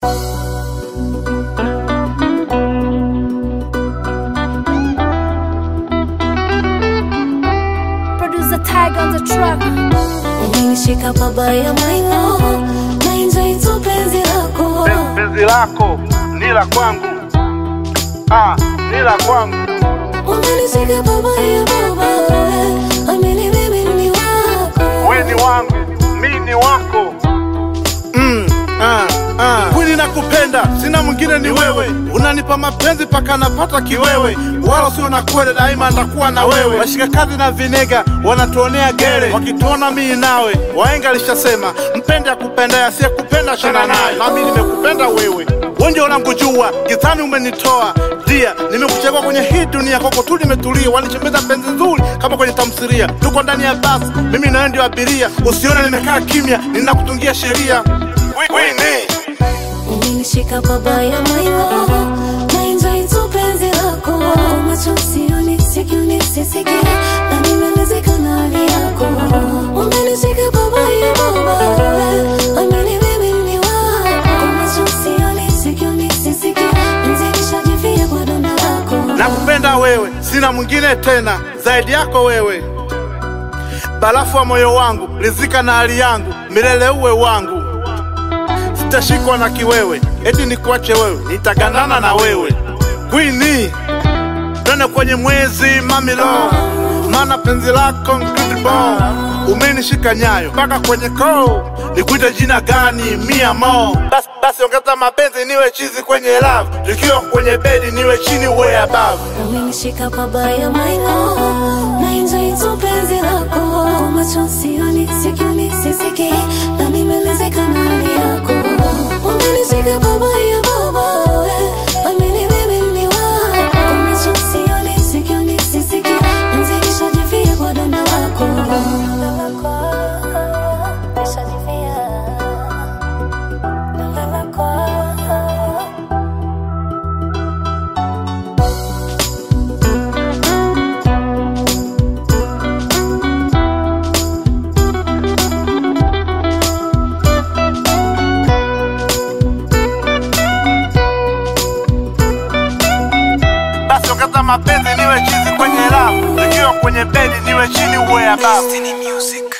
tag on the truck. Umenishika pabaya maino na enjoy tu penzi lako penzi lako ni la kwangu, ah, ni la kwangu. Umenishika pabaya baba Amini mimi ni wako We ni wangu, mi ni wako. Mm, ah, ah. Kweli nakupenda, sina mwingine ni wewe. Unanipa mapenzi paka napata kiwewe, wala sio na kweli, daima ndakuwa na wewe. Washika kazi na vinega wanatuonea gere, wakituona mimi nawe. Wahenga alishasema mpende akupenda, asiyekupenda shana naye. Nami nimekupenda wewe, wewe ndio unangujua, gizani umenitoa dia, nimekuchagua kwenye hii dunia, kwako tu nimetulia, wanichembeza penzi nzuri kama kwenye tamthilia. Tuko ndani ya basi, mimi na wewe ndio abiria, usione nimekaa kimya, ninakutungia sheria. Winnie. Umenishika pabaya maino na enjoy tu penzi lako Macho sioni, sikioni, sisiki Na nimelezeka na hali yako Umenishika pabaya baba Amini mimi ni wako Macho sioni, sikioni, sisiki Nzikishajifia kwa donda lako nakupenda wewe, sina mwingine tena zaidi yako wewe, barafu wa moyo wangu, rizika na hali yangu, milele uwe wangu, sitashikwa na kiwewe, eti nikuache wewe, nitagandana na wewe. Queenie, twende kwenye mwezi mamilo, maana penzi lako incredible. Umenishika nyayo mpaka kwenye koo, nikuite jina gani? Mia mo basi, basi ongeza mapenzi, niwe chizi kwenye love, tukiwa kwenye bedi niwe chini, uwe above. Umenishika pabaya maino na enjoy tu penzi lako macho sioni sikioni sisiki na nimelezeka na hali yako Umenishika pabaya baba amini mimi ni wako macho sioni sikioni sisiki nzikishajifia kwa donda lako Nishajifia donda lako basi ongeza mapenzi niwe chizi kwenye rafu, nikiwa kwenye bedi niwe chini uwe above. Destiny Music.